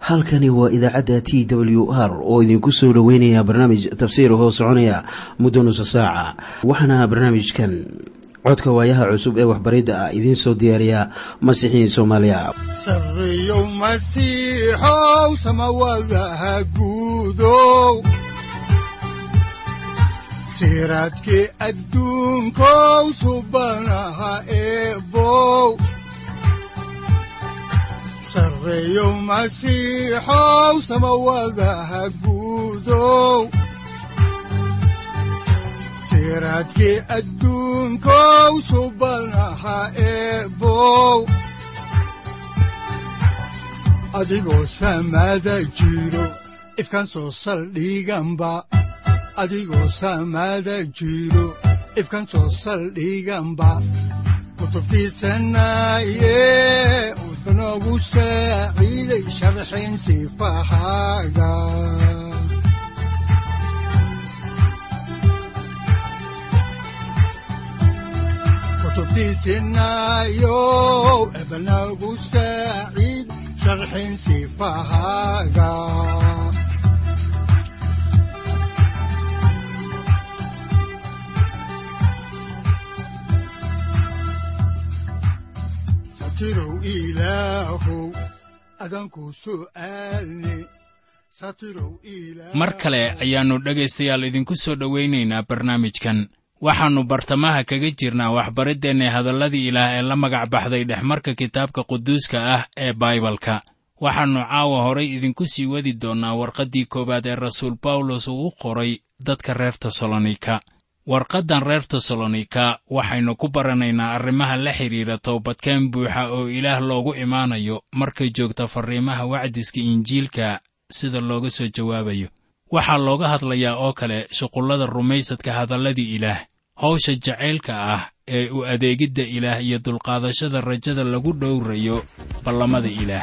halkani waa idaacadda t w r oo idinku soo dhoweynaya barnaamij tafsiir hoo soconaya muddo nusa saaca waxaana barnaamijkan codka waayaha cusub ee waxbaridda ah idiin soo diyaariya masiixiin soomaaliya sareyow masiixow samawadaha guudow siraadkii adduunkow subanaha eebow sareyow masiixow samawadaha guudow siraadkii adduunkow subanaha eebow adigoo samada jiro ifkan soo saldhiganba adigoo samada jiro ifkan soo saldhiganba kutubtiisanaye wuxunogu saaciiday sharxin sifahaaga kutubtiisinayow ebnagu saaciid sharxin sifahaaga satirow ilaahow adanku su'aalne mar kale ayaannu dhegaystayaal idinku soo dhowaynaynaa barnaamijkan waxaannu bartamaha kaga jirnaa waxbariddeenna hadalladii ilaah ee la magac baxday dhexmarka kitaabka quduuska ah ee baibalka waxaannu caawa horay idinku sii wadi doonnaa warqaddii koowaad ee rasuul bawlos uu u qoray dadka reer tesalonika warqaddan reer tesalonika waxaynu ku baranaynaa arrimaha la xidhiidha toobadkeen buuxa oo ilaah loogu imaanayo markay joogta farriimaha wacdiska injiilka sida looga soo jawaabayo waxaa looga hadlayaa oo kale shuqullada rumaysadka hadalladii ilaah hawsha jacaylka ah ee u adeegidda ilaah iyo dulqaadashada rajada lagu dhowrayo ballamada ilaah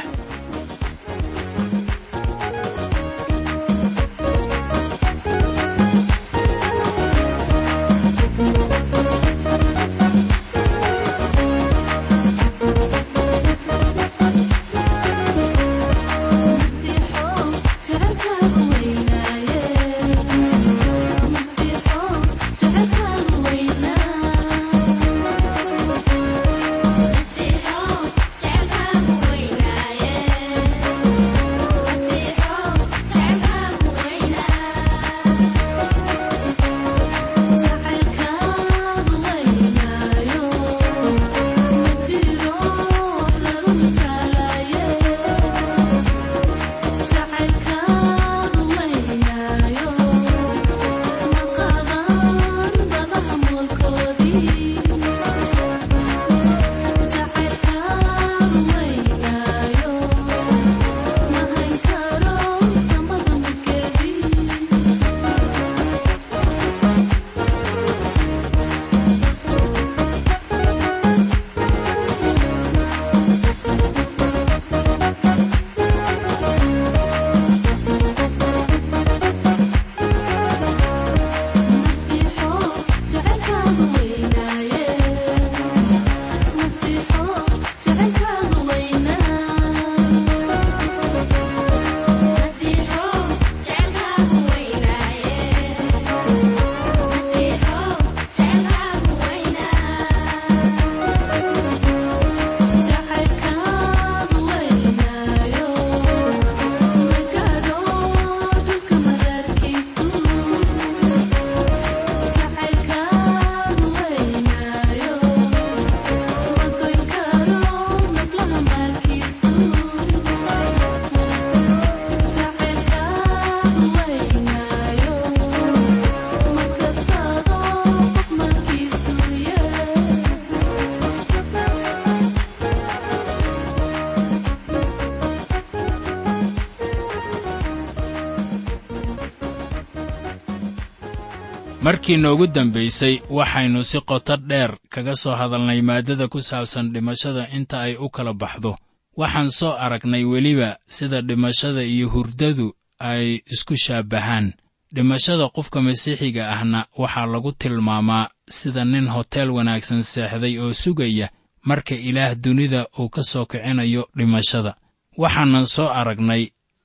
markii noogu dambaysay waxaynu si qoto dheer kaga soo hadalnay maaddada ku saabsan dhimashada inta ay u kala baxdo waxaan soo aragnay weliba sida dhimashada iyo hurdadu ay isku shaabbahaan dhimashada qofka masiixiga ahna waxaa lagu tilmaamaa sida nin hoteel wanaagsan seexday oo sugaya marka ilaah dunida uu ka soo kicinayo dhimashada waxaanan soo aragnay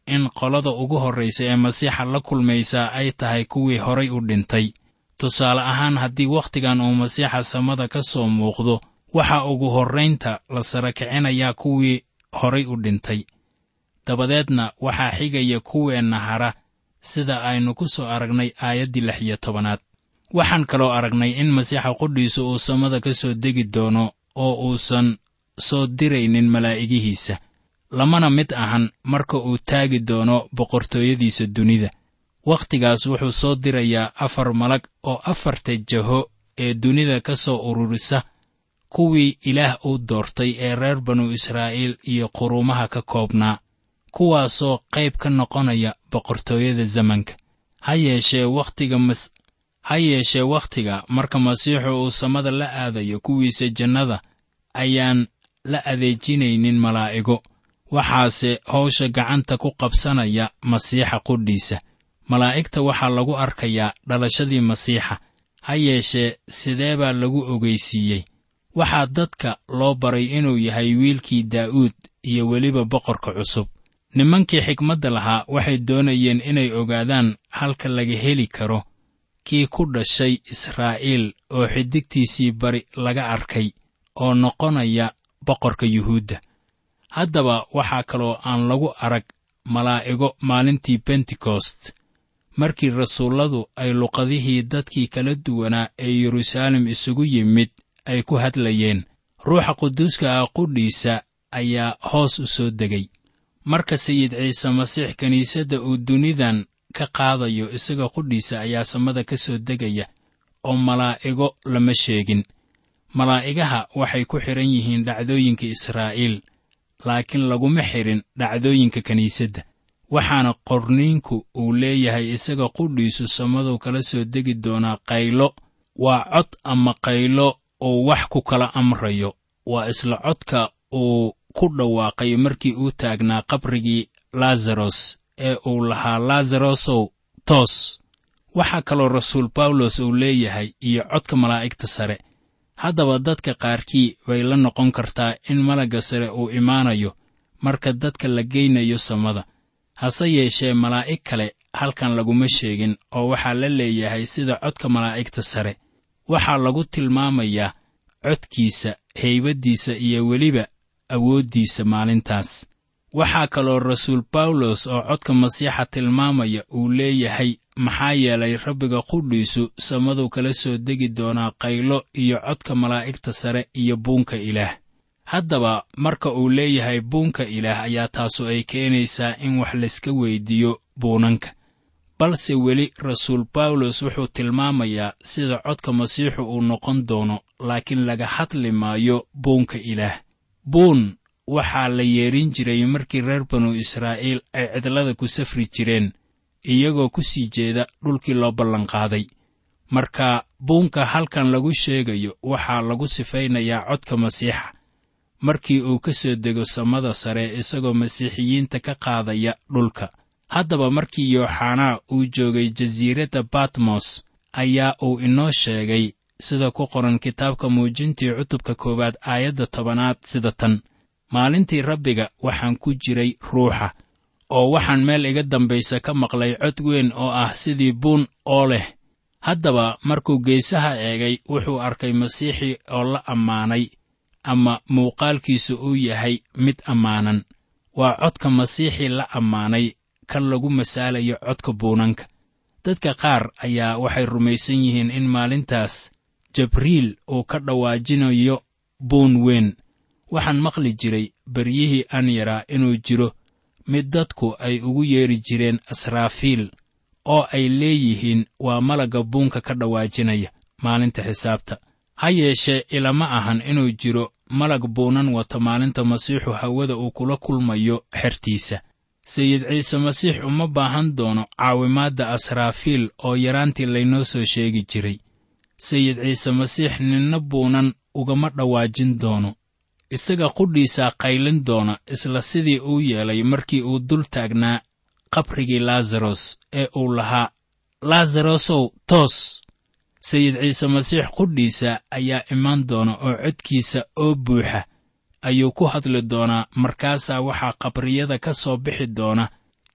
in qolada ugu horraysa ee masiixa la kulmaysaa ay tahay kuwii horay u dhintay tusaale ahaan haddii wakhtigan uu masiixa samada ka soo muuqdo waxaa ugu horraynta la sara kicinayaa kuwii horay u dhintay dabadeedna waxaa xigaya kuweenna hara sida aynu ku soo aragnay aayaddii lix iyo tobanaad waxaan kaloo aragnay in masiixa qudhiisu uu samada ka soo degi doono oo uusan soo diraynin malaa'igihiisa lamana mid ahan marka uu taagi doono boqortooyadiisa dunida wakhtigaas wuxuu soo dirayaa afar malag oo afarta jaho ee dunida ka soo ururisa kuwii ilaah uu doortay ee reer banu israa'iil iyo quruumaha ka koobnaa kuwaasoo qayb ka noqonaya boqortooyada zamanka ha yeeshee wakhtiga mas ha yeeshee wakhtiga marka masiixu uu samada la aadayo kuwiisa jannada ayaan la adeejinaynin malaa'igo waxaase hawsha gacanta ku qabsanaya masiixa qudhiisa malaa'igta waxaa lagu arkayaa dhalashadii masiixa ha yeeshee sidee baa lagu ogeysiiyey waxaa dadka loo baray inuu yahay wiilkii daa'uud iyo weliba boqorka cusub nimankii xikmadda lahaa waxay doonayeen inay ogaadaan halka laga heli karo kii ku dhashay israa'iil oo xidigtiisii bari laga arkay oo noqonaya boqorka yuhuudda haddaba waxaa kaloo aan lagu arag malaa'igo maalintii bentekost markii rasuulladu ay luqadihii dadkii kala duwanaa ee yeruusaalem isugu yimid ay ku hadlayeen ruuxa quduuska ah qudhiisa ayaa hoos u soo degay marka sayid ciise masiix kiniisadda uu dunidan ka qaadayo isaga qudhiisa ayaa samada ka soo degaya oo malaa'igo lama sheegin malaa'igaha waxay ku xidhan yihiin dhacdooyinka israa'iil laakiin laguma xidhin dhacdooyinka kiniisadda waxaana qorniinku uu leeyahay isaga qudhiisu samaduu kala soo degi doonaa qaylo waa cod ama qaylo uu wax ku kala amrayo waa isla codka uu ku dhawaaqay markii uu taagnaa qabrigii laazaros ee uu lahaa laazarosow toos waxaa kaloo rasuul bawlos uu leeyahay iyo codka malaa'igta sare haddaba dadka qaarkii bay la noqon kartaa in malagga sare uu imaanayo marka dadka la geynayo samada hase yeeshee malaa'ig kale halkan laguma sheegin oo waxaa la leeyahay sida codka malaa'igta sare waxaa lagu tilmaamayaa codkiisa heybaddiisa iyo weliba awooddiisa maalintaas waxaa kaloo rasuul bawlos oo codka masiixa tilmaamaya uu leeyahay maxaa yeelay rabbiga qudhiisu samaduu kala soo degi doonaa qaylo iyo codka malaa'igta sare iyo buunka ilaah haddaba marka uu leeyahay buunka ilaah ayaa taasu ay keenaysaa in wax layska weyddiiyo buunanka balse weli rasuul bawlos wuxuu tilmaamayaa sida codka masiixu uu noqon doono laakiin laga hadli maayo buunka ilaah buun waxaa la yeedhin jiray markii reer banu israa'iil ay cidlada ku safri jireen iyagoo ku sii jeeda dhulkii loo ballanqaaday marka buunka halkan lagu sheegayo waxaa lagu sifaynayaa codka masiixa markii uu ka soo dego samada sare isagoo masiixiyiinta ka qaadaya dhulka haddaba markii yooxanaa uu joogay jasiiradda batmos ayaa uu inoo sheegay sida ku qoran kitaabka muujintii cutubka koowaad aayadda tobanaad sida tan maalintii rabbiga waxaan ku jiray ruuxa oo waxaan meel iga dambaysa ka maqlay cod weyn oo ah sidii buun oo leh haddaba markuu geesaha eegay wuxuu arkay masiixii oo la ammaanay ama muuqaalkiisu uu yahay mid ammaanan waa codka masiixii la ammaanay kan lagu masaalayo codka buunanka dadka qaar ayaa waxay rumaysan yihiin in maalintaas jabriil uu ka dhawaajinayo buun weyn waxaan maqli jiray beryihii aan yaraa inuu jiro mid dadku ay ugu yeedhi jireen asraafiil oo ay leeyihiin waa malagga buunka ka dhawaajinaya maalinta xisaabta ha yeeshee ilama ahan inuu jiro malag buunan wata maalinta masiixu hawada uu kula kulmayo xertiisa sayid ciise masiix uma baahan doono caawimaadda asraafiil oo yaraantii laynoo soo sheegi jiray sayid ciise masiix ninna buunan ugama dhawaajin doono isaga qudhiisaa qaylin doona isla sidii uu yeelay markii uu dul taagnaa qabrigii laazaros ee uu lahaa laazarosow toos sayid ciise masiix qudhiisa ayaa imaan doona oo codkiisa oo buuxa ayuu ku hadli doonaa markaasaa waxaa qabriyada ka soo bixi doona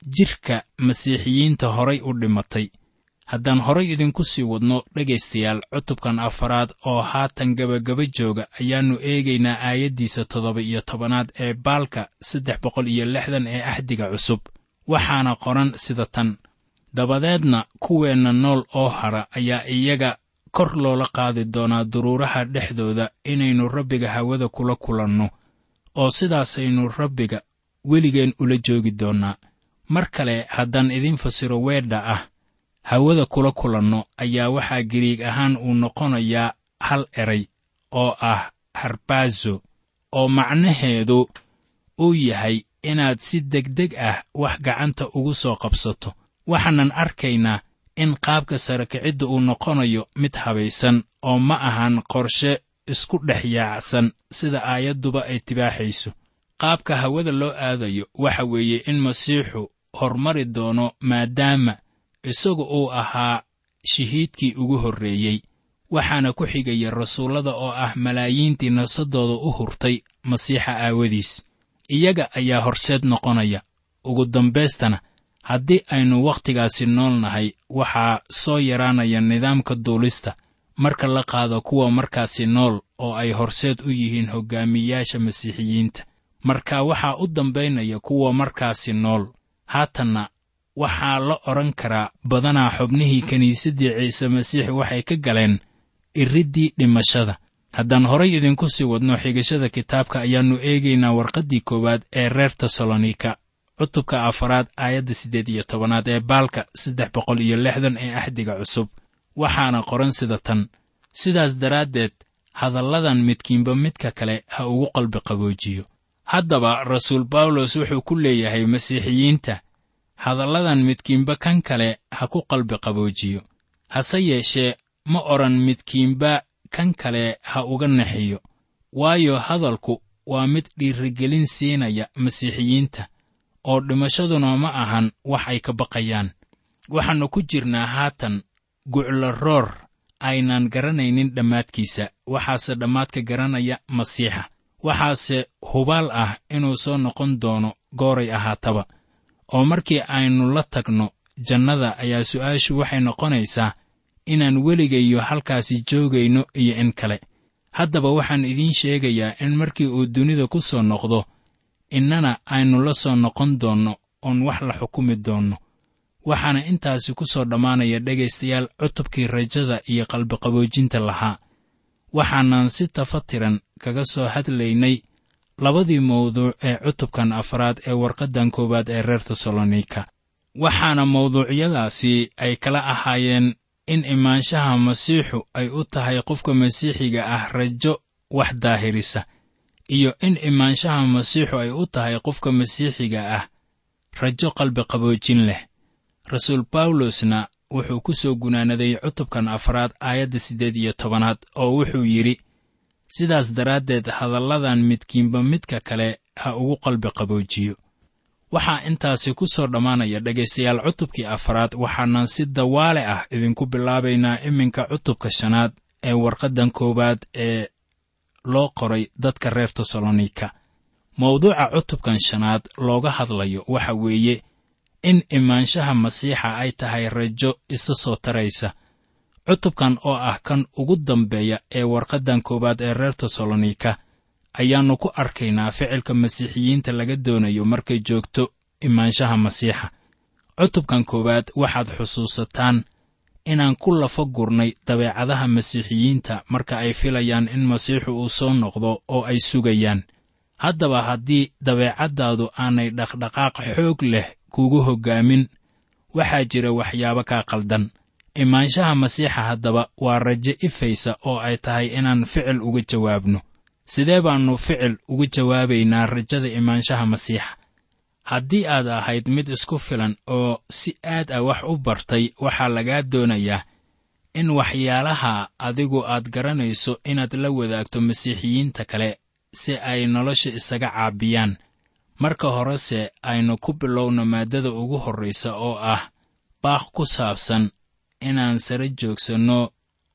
jidhka masiixiyiinta horay u dhimatay haddaan horay idinku sii wadno dhegaystayaal cutubkan afaraad oo haatan gebagaba jooga ayaannu eegaynaa aayaddiisa toddoba iyo tobanaad ee baalka saddex boqol iyo lixdan ee axdiga cusub waxaana qoran sida tan dabadeedna kuweenna nool oo hara ayaa iyaga kor loola qaadi doonaa duruuraha dhexdooda inaynu rabbiga hawada kula kulanno oo sidaasaynu rabbiga weligeen ula joogi doonnaa mar kale haddaan idiin fasiro weedha ah hawada kula kulanno ayaa waxaa giriig ahaan uu noqonayaa hal eray oo ah harbaazo oo macnaheedu uu yahay inaad si degdeg ah wax gacanta ugu soo qabsato waxaanan arkaynaa in qaabka sare kicidda uu noqonayo mid habaysan oo ma ahan qorshe isku dhex yaacsan sida aayadduba ay tibaaxayso qaabka hawada loo aadayo waxa weeye in masiixu hormari doono maadaama isagu uu ahaa shahiidkii ugu horreeyey waxaana ku xigaya rasuullada oo ah malaayiintii nasadooda u hurtay masiixa aawadiis iyaga ayaa horseed noqonaya ugu dambaystana haddii aynu wakhtigaasi nool nahay waxaa soo yaraanaya nidaamka duulista marka la qaado kuwa markaasi nool oo ay horseed u yihiin hoggaamiyayaasha masiixiyiinta marka waxaa u dambaynaya kuwa markaasi nool haatanna waxaa la odhan karaa badanaa xubnihii kiniisaddii ciise masiix waxay ka galeen iriddii dhimashada haddaan horay idinku sii wadno xigashada kitaabka ayaannu eegaynaa warqaddii koowaad ee reer tesalonika cutubka afaraad aayadda siddeed iyo tobanaad ee baalka saddex boqol iyo lixdan ee axdiga cusub waxaana qoran sida tan sidaas daraaddeed hadalladan midkiinba midka kale ha ugu qalbi qaboojiyo haddaba rasuul bawlos wuxuu ku leeyahay masiixiyiinta hadalladan midkiinba kan kale ha ku qalbi qaboojiyo hase yeeshee ma odhan midkiinba kan kale ha uga naxiyo waayo hadalku waa mid dhiirigelin siinaya masiixiyiinta oo dhimashaduna ma ahan wax ay ka baqayaan waxaannu ku jirnaa haatan guclo roor aynaan garanaynin dhammaadkiisa waxaase dhammaadka garanaya masiixa waxaase hubaal ah inuu soo noqon doono gooray ahaataba oo markii aynu la tagno jannada ayaa su'aashu waxay noqonaysaa inaan weligayo halkaasi joogayno iyo in kale haddaba waxaan idiin sheegayaa in markii uu dunida ku soo noqdo innana aynu la soo noqon doonno oon wax la xukumi doonno waxaana intaasi ku soo dhammaanaya dhegaystayaal cutubkii rajada iyo qalbiqaboojinta lahaa waxaanan si tafatiran kaga soo hadlaynay labadii mawduuc ee cutubkan afraad ee warqaddan koowaad ee reer tesalonika waxaana mawduucyadaasi ay kala ahaayeen in imaanshaha masiixu ay u tahay qofka masiixiga ah rajo wax daahirisa iyo in imaanshaha masiixu ay u tahay qofka masiixiga ah rajo qalbi qaboojin leh rasuul bawlosna wuxuu ku soo gunaanaday cutubkan afraad aayadda siddeed iyo tobanaad oo wuxuu yidhi sidaas daraaddeed hadalladan midkiinba midka kale ha ugu qalbi qaboojiyo waxaa intaasi ku soo dhammaanaya dhegaystayaal cutubkii afraad waxaanan si dawaale ah idinku bilaabaynaa iminka cutubka shanaad ee warqaddan koowaad ee loo qoray dadka reer tesalonika mawduuca cutubkan shanaad looga hadlayo waxa weeye in imaanshaha masiixa ay tahay rajo isa soo taraysa cutubkan oo ah kan ugu dambeeya ee warqaddan koowaad ee reer tesalonika ayaannu ku arkaynaa ficilka masiixiyiinta laga doonayo markay joogto imaanshaha masiixa cutubkan koowaad waxaad xusuusataan inaan ku lafa gurnay dabeecadaha masiixiyiinta marka ay filayaan in masiixu uu soo noqdo oo ay sugayaan haddaba haddii dabeecaddaadu aanay dhaqdhaqaaq xoog leh kugu hoggaamin waxaa jira waxyaabo kaa qaldan imaanshaha masiixa haddaba waa rajo ifaysa oo ay tahay inaan ficil uga jawaabno sidee baannu ficil uga jawaabaynaa rajada imaanshaha masiixa haddii aad ahayd mid isku filan oo si aad ah wax u bartay waxaa lagaa doonayaa in waxyaalaha adigu aad garanayso inaad la wadaagto masiixiyiinta kale si ay nolosha isaga caabiyaan marka horese aynu ku bilowno maaddada ugu horraysa oo ah baaq ku saabsan inaan sare joogsanno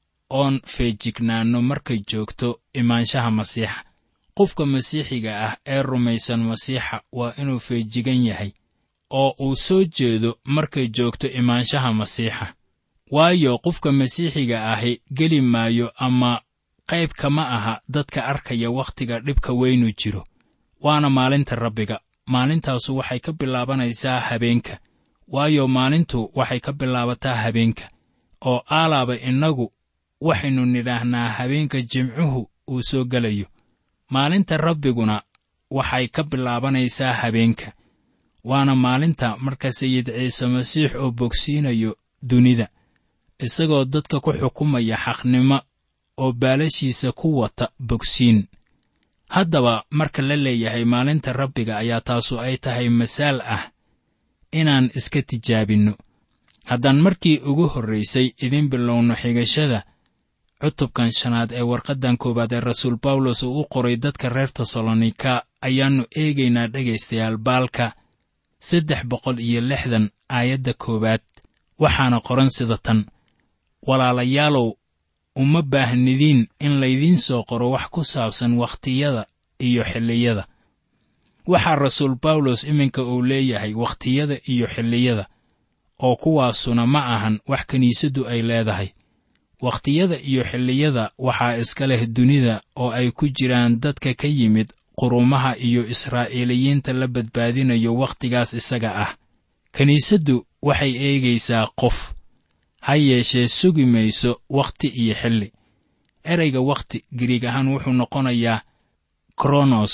oon feejignaanno markay joogto imaanshaha masiixa qofka masiixiga ah ee rumaysan masiixa waa inuu feejigan yahay oo uu soo jeedo markay joogto imaanshaha masiixa waayo qofka masiixiga ahi geli maayo ama qayb kama aha dadka arkaya wakhtiga dhibka weynu jiro waana maalinta rabbiga maalintaasu waxay ka bilaabanaysaa habeenka waayo maalintu waxay ka bilaabataa habeenka oo aalaaba innagu waxaynu nidhaahnaa habeenka jimcuhu uu soo gelayo maalinta rabbiguna waxay ka bilaabanaysaa habeenka waana maalinta marka sayid ciise masiix oo bogsiinayo dunida isagoo dadka ku xukumaya xaqnimo oo baalashiisa ku wata bogsiin haddaba marka la leeyahay maalinta rabbiga ayaa taasu ay tahay masaal ah inaan iska tijaabinno haddaan markii ugu horraysay idin bilowno xigashada cutubkan shanaad ee warqaddan koowaad ee rasuul bawlos uu u qoray dadka reer tesalonika ayaannu eegaynaa dhegaystayaal baalka saddex boqol iyo lixdan aayadda koowaad waxaana qoran sida tan walaalayaalow uma baahnidiin in laydiin soo qoro wax ku saabsan wakhtiyada iyo xilliyada waxaa rasuul bawlos iminka uu leeyahay wakhtiyada iyo xilliyada oo kuwaasuna ma ahan wax kiniisaddu ay leedahay wakhtiyada iyo xilliyada waxaa iska leh dunida oo ay ku jiraan dadka ka yimid qurumaha iyo israa'iiliyiinta la badbaadinayo wakhtigaas isaga ah kiniisaddu waxay eegaysaa qof ha yeeshee sugi mayso wakhti iyo xilli ereyga wakhti giriig ahaan wuxuu noqonayaa kronos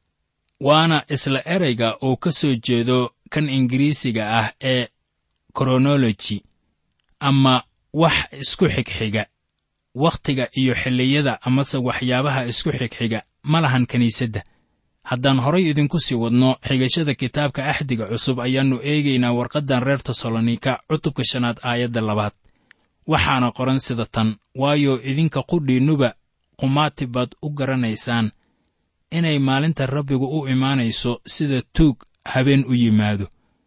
waana isla ereyga uu ka soo jeedo kan ingiriisiga ah ee kronoloji ama wax isku xigxiga wakhtiga iyo xilliyada amase waxyaabaha isku xigxiga ma lahan kiniisadda haddaan horay idinku sii wadno xigashada kitaabka axdiga cusub ayaannu eegaynaa warqaddan reer tesalonika cutubka shanaad aayadda labaad waxaana qoran sida tan waayo idinka qudhiinnuba qumaati baad u garanaysaan inay maalinta rabbigu u imaanayso sida tuug habeen u yimaado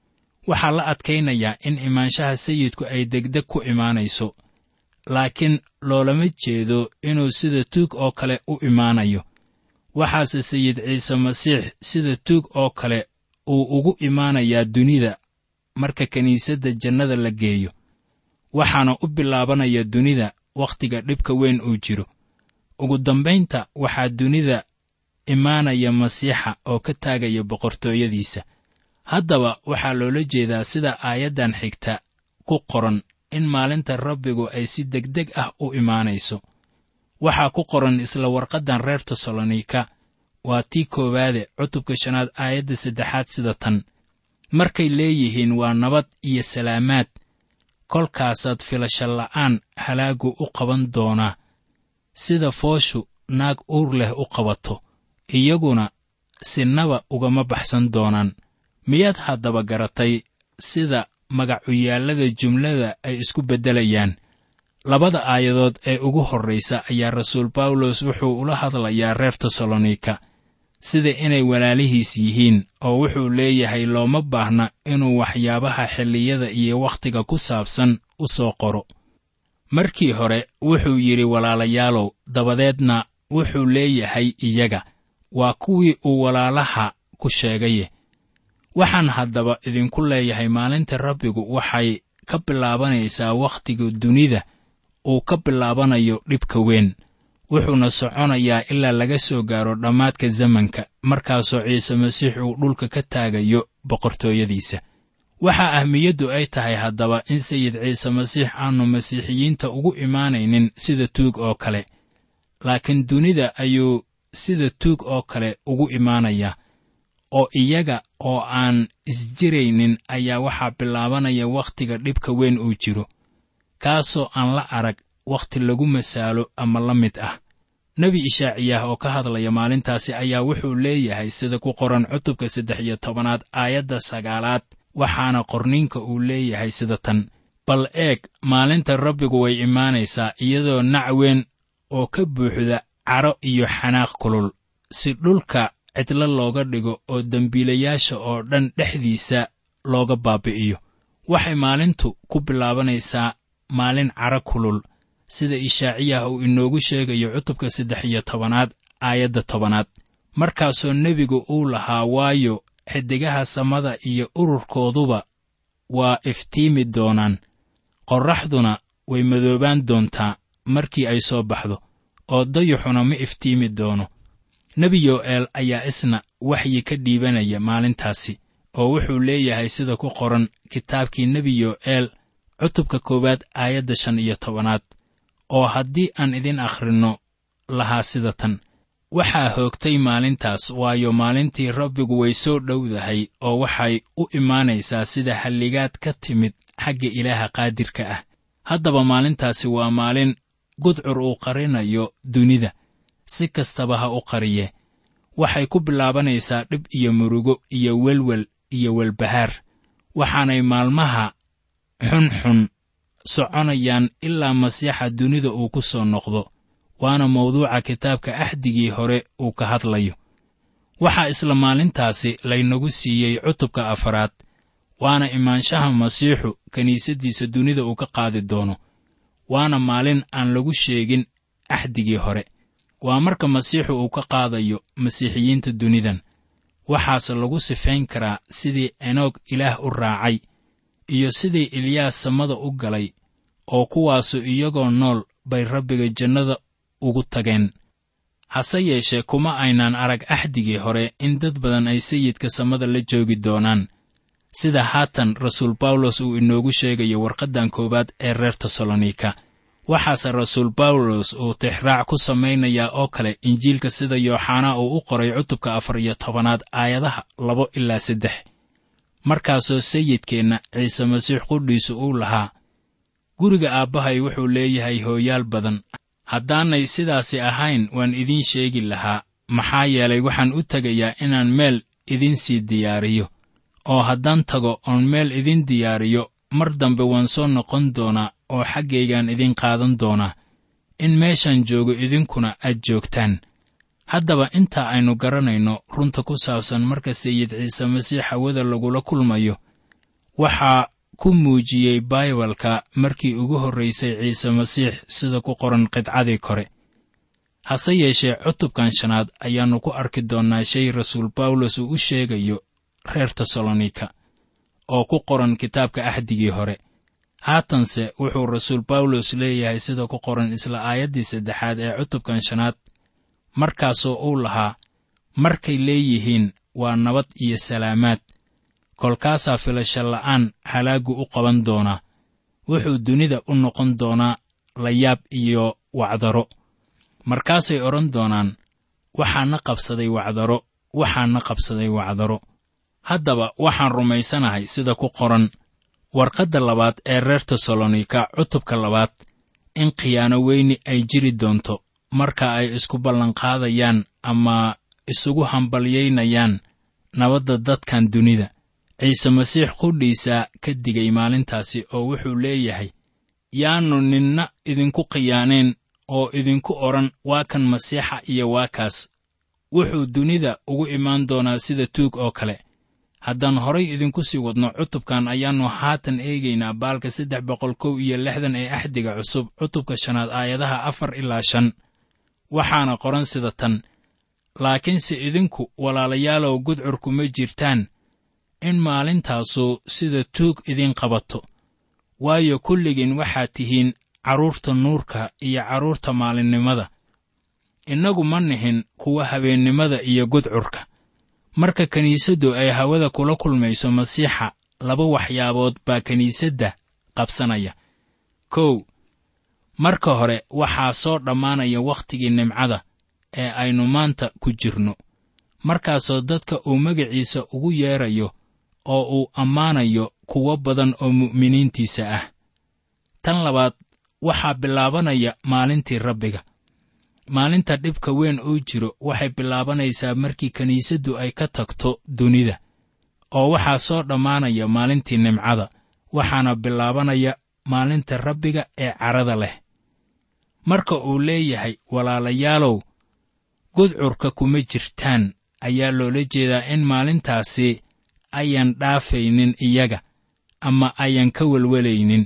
waxaa la adkaynayaa in imaanshaha sayidku ay degdeg ku imaanayso laakiin loolama jeedo inuu sida tuug oo kale u imaanayo waxaase sayid ciise masiix sida tuug oo kale uu ugu imaanayaa dunida marka kiniisadda jannada la geeyo waxaana u bilaabanaya dunida wakhtiga dhibka weyn uu jiro ugu dambaynta waxaa dunida imaanaya masiixa oo ka taagaya boqortooyadiisa haddaba waxaa loola jeedaa sida aayaddan xigta ku qoran in maalinta rabbigu ay si degdeg ah u imaanayso waxaa ku qoran isla warqaddan reer tesalonika waa tii koowaade cutubka shanaad aayadda saddexaad sida tan markay leeyihiin waa nabad iyo salaamaad kolkaasaad filasha la'aan halaaggu u qaban doonaa sida fooshu naag uur leh u qabato iyaguna sinaba ugama baxsan doonaan miyaad haddaba garatay sida magacuyaallada jumlada ay isku beddelayaan labada aayadood ee ugu horraysa ayaa rasuul bawlos wuxuu ula hadlayaa reer tesalonika sida inay walaalihiis yihiin oo wuxuu leeyahay looma baahna inuu waxyaabaha xilliyada iyo wakhtiga ku saabsan u soo qoro markii hore wuxuu yidhi walaalayaalow dabadeedna wuxuu leeyahay iyaga waa kuwii uu walaalaha ku sheegaye waxaan haddaba idinku leeyahay maalinta rabbigu waxay ka bilaabanaysaa wakhtiga dunida uu ka bilaabanayo dhibka weyn wuxuuna soconayaa ilaa laga soo gaaro dhammaadka zamanka markaasoo ciise masiix uu dhulka ka taagayo boqortooyadiisa waxaa ahmiyaddu ay tahay haddaba in sayid ciise masiix aanu masiixiyiinta ugu imaanaynin sida tuug oo kale laakiin dunida ayuu sida tuug oo kale ugu imaanayaa oo iyaga oo aan isjiraynin ayaa waxaa bilaabanaya wakhtiga dhibka weyn uu jiro kaasoo aan la arag wakhti lagu masaalo ama la mid ah nebi ishaaciyaah oo ka hadlaya maalintaasi ayaa wuxuu leeyahay sida ku qoran cutubka saddex iyo tobanaad aayadda sagaalaad waxaana qorniinka uu leeyahay sida tan bal eeg maalinta rabbigu way imaanaysaa iyadoo nac weyn oo ka buuxda cadho iyo xanaaq kulul si dhulka cidlo looga dhigo oo dembiilayaasha oo dhan dhexdiisa looga baabi'iyo waxay maalintu ku bilaabanaysaa maalin cadho kulul sida ishaaciyah uu inoogu sheegayo cutubka saddex iyo tobanaad aayadda tobanaad markaasoo nebigu uu lahaa waayo xiddigaha samada iyo ururkooduba waa iftiimi doonaan qorraxduna way madoobaan doontaa markii ay soo baxdo oo dayuxuna ma iftiimi doono nebi yo'eel ayaa isna waxyi ka dhiibanaya maalintaasi oo wuxuu leeyahay sida ku qoran kitaabkii nebi yo'eel cutubka koowaad aayadda shan iyo tobanaad oo haddii aan idin akhrinno lahaa sida tan waxaa hoogtay maalintaas waayo maalintii rabbigu way soo dhowdahay oo waxay u imaanaysaa sida halligaad ka timid xagga ilaaha qaadirka ah haddaba maalintaasi waa maalin gudcur uu qarinayo dunida si kastaba ha u qariye waxay ku bilaabanaysaa dhib iyo murugo iyo welwel iyo welbahaar waxaanay maalmaha xunxun soconayaan ilaa masiixa dunida uu ku soo noqdo waana mawduuca kitaabka axdigii hore uu ka hadlayo waxaa isla maalintaasi laynagu siiyey cutubka afaraad waana imaanshaha masiixu kiniisaddiisa dunida uu ka qaadi doono waana maalin aan lagu sheegin axdigii hore waa marka masiixu uu ka qaadayo masiixiyiinta dunidan waxaase lagu sifayn karaa sidii enoog ilaah u raacay iyo sidii ilyaas samada u galay oo kuwaasu iyagoo nool bay rabbiga jannada ugu tageen hase yeeshee kuma aynaan arag axdigii hore in dad badan ay sayidka samada la joogi doonaan sida haatan rasuul bawlos uu inoogu sheegayo warqaddan koowaad ee reer tesalonika waxaase rasuul bawlos uu tixraac ku samaynayaa oo kale injiilka sida yooxanaa uu u qoray cutubka afar iyo tobanaad aayadaha labo ilaa saddex markaasoo sayidkeenna ciise masiix qudhiisu uu lahaa guriga aabbahay wuxuu leeyahay hooyaal badan haddaanay sidaasi ahayn waan idiin sheegi lahaa maxaa yeelay waxaan u tegayaa inaan meel idinsii diyaariyo oo haddaan tago oon meel idin diyaariyo mar dambe waan soo noqon doonaa oo xaggaygaan idin qaadan doonaa in meeshaan joogo idinkuna aad joogtaan haddaba intaa aynu garanayno runta ku saabsan marka sayid ciise masiix hawada lagula kulmayo waxaa ku muujiyey baibalka markii ugu horraysay ciise masiix sida ku qoran qidcadii kore hase yeeshee cutubkan shanaad ayaannu ku arki doonnaa shay rasuul bawlos uu u sheegayo reer tesalonika oo ku qoran kitaabka axdigii hore haatanse wuxuu rasuul bawlos leeyahay sida ku qoran isla aayaddii saddexaad ee cutubkan shanaad markaasoo uu lahaa markay leeyihiin waa nabad iyo salaamaad kolkaasaa filasha la'aan halaaggu u qaban doonaa wuxuu dunida u noqon doonaa layaab iyo wacdaro markaasay odhan doonaan waxaana qabsaday wacdaro waxaana qabsaday wacdaro haddaba waxaan rumaysanahay sida ku qoran warqadda labaad ee reer tesalonika cutubka labaad in khiyaano weyni ay jiri doonto marka ay isku ballanqaadayaan ama isugu hambalyaynayaan nabadda dadkan dunida ciise masiix qudhiisaa ka digay maalintaasi oo wuxuu leeyahay yaannu ninna idinku khiyaanayn oo idinku odhan waa kan masiixa iyo waa kaas wuxuu dunida ugu imaan doonaa sida tuug oo kale haddaan horay idinku sii wadno cutubkan ayaannu haatan eegaynaa baalka saddex boqol kow iyo lixdan ee axdiga cusub cutubka shanaad aayadaha afar ilaa shan waxaana qoran sida tan laakiinse idinku walaalayaalow gudcurku ma jirtaan in maalintaasu sida tuug idin qabato waayo kulligiin waxaad tihiin carruurta nuurka iyo carruurta maalinnimada innagu ma nihin kuwa habeennimada iyo gudcurka marka kiniisaddu ay hawada kula kulmayso masiixa laba waxyaabood baa kiniisadda qabsanaya kow marka hore waxaa soo dhammaanaya wakhtigii nimcada ee aynu maanta ku jirno markaasoo dadka uu magaciisa ugu yeedrayo oo uu ammaanayo kuwo badan oo mu'miniintiisa ah tan labaad waxaa bilaabanaya maalintii rabbiga maalinta dhibka weyn uu jiro waxay bilaabanaysaa markii kiniisaddu ay ka tagto dunida oo waxaa soo dhammaanaya maalintii nimcada waxaana bilaabanaya maalinta rabbiga ee carada leh marka uu leeyahay walaalayaalow gudcurka kuma jirtaan ayaa loola jeedaa in maalintaasi ayan dhaafaynin iyaga ama ayan ka welwelaynin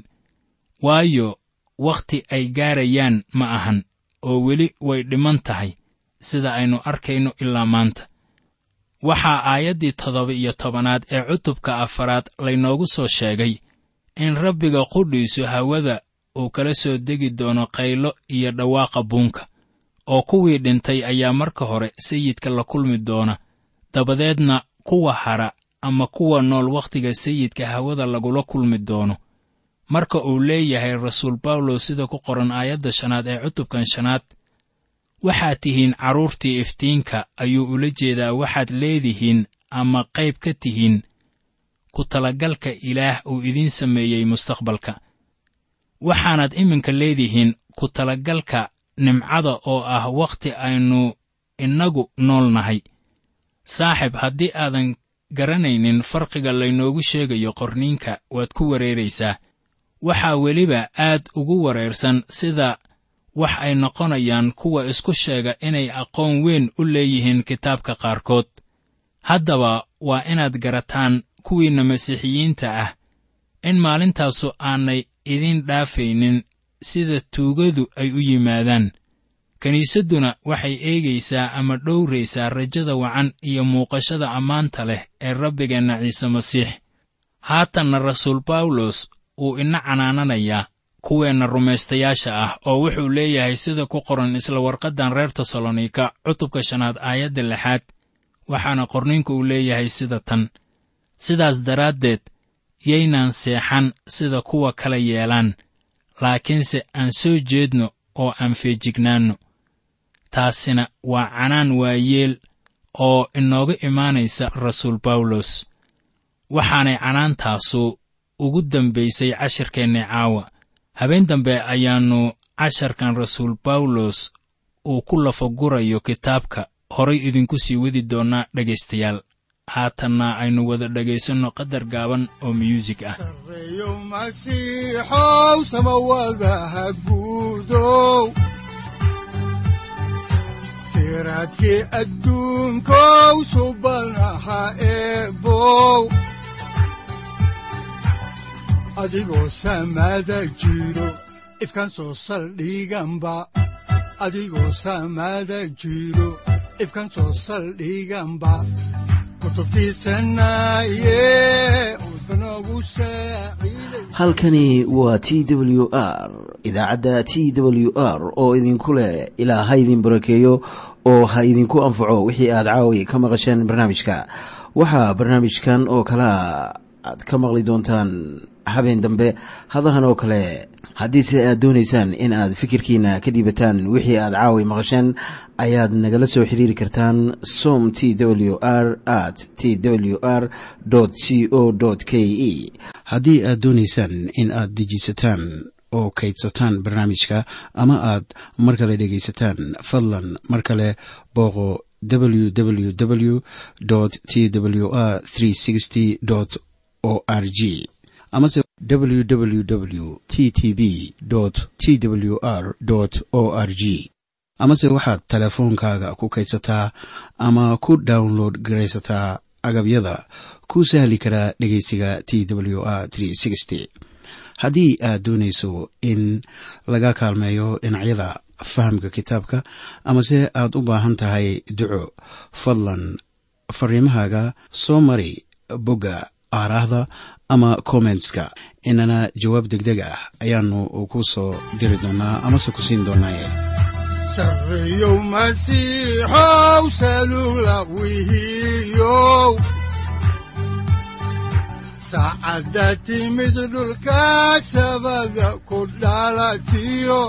waayo wakhti ay gaarayaan ma ahan oo weli way dhiman tahay sida aynu arkayno ilaa maanta waxaa aayaddii toddoba iyo tobanaad ee cutubka afaraad laynoogu soo sheegay in rabbiga qudhiisu hawada uu kala soo degi doono qaylo iyo dhawaaqa buunka oo kuwii dhintay ayaa marka hore sayidka la kulmi doona dabadeedna kuwa hara ama kuwa nool wakhtiga sayidka hawada lagula kulmi doono marka uu leeyahay rasuul bawlos sida ku qoran aayadda shanaad ee cutubkan shanaad waxaad tihiin carruurtii iftiinka ayuu ula jeedaa waxaad leedihiin ama qayb ka tihiin ku talagalka ilaah uu idiin sameeyey mustaqbalka waxaanaad iminka leedihiin ku talagalka nimcada oo ah wakhti aynu innagu nool nahay saaxib haddii aadan garanaynin farqiga laynoogu sheegayo qorniinka waad ku wareeraysaa waxaa weliba aad ugu wareersan sida wax ay noqonayaan kuwa isku sheega inay aqoon weyn u leeyihiin kitaabka qaarkood haddaba waa inaad garataan kuwiinna masiixiyiinta ah in maalintaasu aanay idin dhaafaynin sida tuugadu ay u yimaadaan kiniisadduna waxay eegaysaa ama dhowraysaa rajada wacan iyo muuqashada ammaanta leh ee rabbigeenna ciise masiix haatanna rasuul bawlos wuu ina canaananayaa kuweenna rumaystayaasha ah oo wuxuu leeyahay sida ku qoran isla warqaddan reer tesalonika cutubka shanaad aayadda lixaad waxaana qorniinku uu leeyahay sida tan sidaas daraaddeed yaynaan seexan sida kuwa kala yeelaan laakiinse aan soo jeedno oo aan feejignaanno taasina waa canaan waayeel oo inooga imaanaysa rasuul bawlos waxaanay canaantaasu ugu dambaysay cashirkeennii caawa habeen dambe ayaannu casharkan rasuul bawlos uu ku lafagurayo kitaabka horay idinku sii wadi doonnaa dhegaystayaal haatanna aynu wada dhegaysanno qadar gaaban oo myuusig ah sareeyo masiixow samawadaha guudow siraadkii adduunkow subanaha eebow adigoo samada jiro ifkaan soo saldhiganba adigoo samada jiro ifkaan soo saldhiganba kutubtiisanaye udbanogu saaciiday halkani waa t w r idaacadda t w r oo idinku leh ilaa ha idin barakeeyo oo ha idinku anfaco wixii aad caawi ka maqasheen barnaamijka waxaa barnaamijkan oo kalea aad ka maqli doontaan habeen dambe hadahan oo kale haddiise aad doonaysaan in aad fikirkiina ka dhiibataan wixii aad caawi maqasheen ayaad nagala soo xiriiri kartaan som t w r at t w r c o k e haddii aad doonaysaan in aad dejiisataan oo kaydsataan barnaamijka ama aad mar kale dhegaysataan fadlan mar kale booqo www t w r o r g amase www t t b t w r o r g amase waxaad teleefoonkaaga ku kaydsataa ama ku download garaysataa agabyada ku sahli karaa dhegeysiga t w r haddii aad doonayso in laga kaalmeeyo dhinacyada fahamka kitaabka amase aad u baahan tahay duco fadlan fariimahaaga soo mari bogga aaraahda ama kommentska inana jawaab degdeg ah ayaanu ku soo diri doonaa amase ku siin doonaaye sareeyow masiixow salula wihiyow saacadda timid dhulka sabada ku dhalatiyo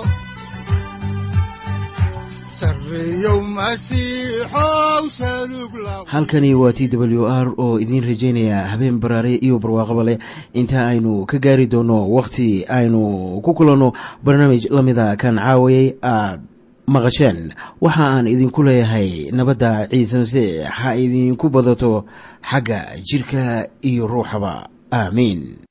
sareeyow masiixow salug la halkani waa t w r oo idiin rajaynaya habeen baraare iyo barwaaqaba leh inta aynu ka gaari doono wakhti aynu ku kulanno barnaamij la mida kan caawayay aad maqasheen waxa aan idinku leeyahay nabadda ciise masiix ha idinku badato xagga jidhka iyo ruuxaba aamiin